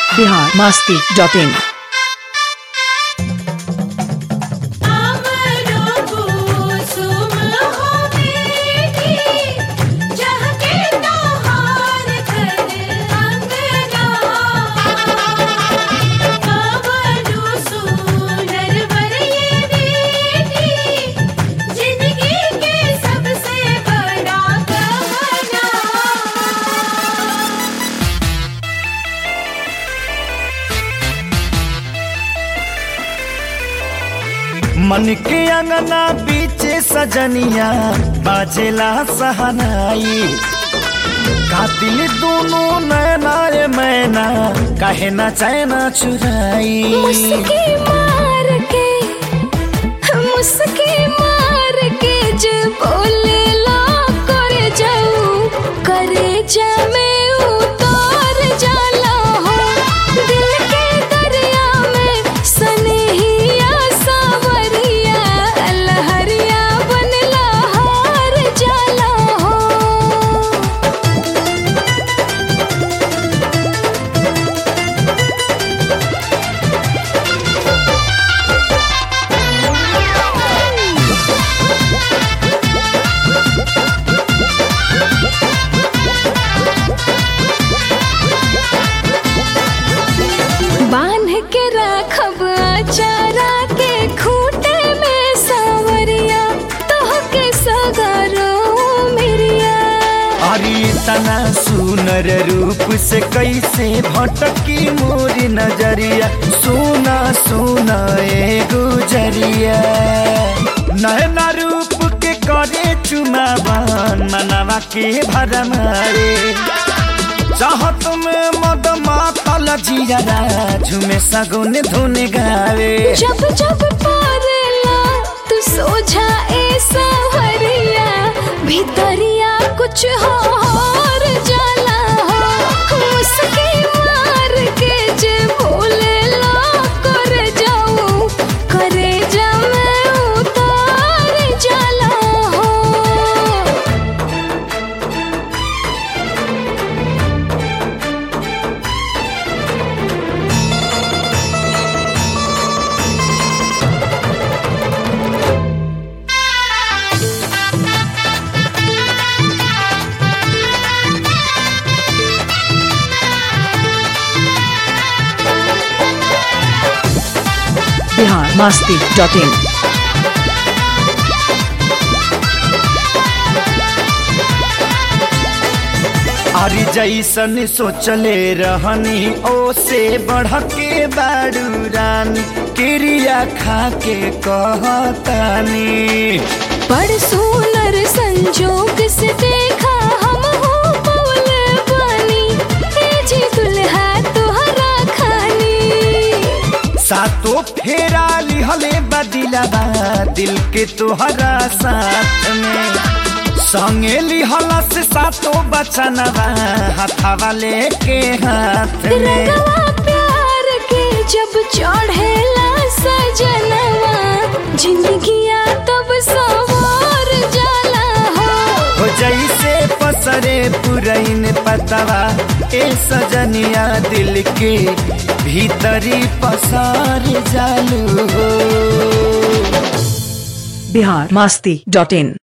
Bihar Masti dot in मन के अंगना बीचे सजनिया बाजेला सहनाई कातिल दोनों नैना रे मैना कहे ना चैना चुराई मुस्की मार के मुस्की मार के जे बोले ला करे जाऊ करे जा में उतार जाला हो दिल के दरिया में सनहिया सावरिया लहरिया बनला हार जाला हो बांध के राखब अचारा के खूटे में सावरिया तोह के सगरो मिरिया अरे तना सुनर रूप से कैसे भटकी मोरी नजरिया सोना सोना ए गुजरिया नैना रूप के करे चुमावन मनवा के भरमारे चाहत में मद मातल जिया झुमे सगुन धुन गावे जब जब पारला तू सोझा ए सावरिया भीतरिया कुछ हो और जाला हो मुस्की मार के जे बोले ला कर जाऊं करे जा मैं उतार जाला हो बिहार मास्ती डॉट इन अरे जैसन सोचले रहनी ओ से बढ़ के बाड़ू रानी क्रिया खा के कहतानी बड़ सुनर संजोग से देखा हम हो पौल बनी ए जी दुल्हा तोहरा खानी सातो फेरा लिहले बदिलबा दिल के तोहरा साथ में संगे लिहला से सातो बचनवा हाथावा लेके हाथ में रंगवा प्यार के जब चढ़ेला सजनवा जिंदगिया तब सवार जाला हो हो जैसे पसरे पुरैन पतवा ए सजनिया दिल के भीतरी पसार जालू हो बिहार मास्ती डॉट इन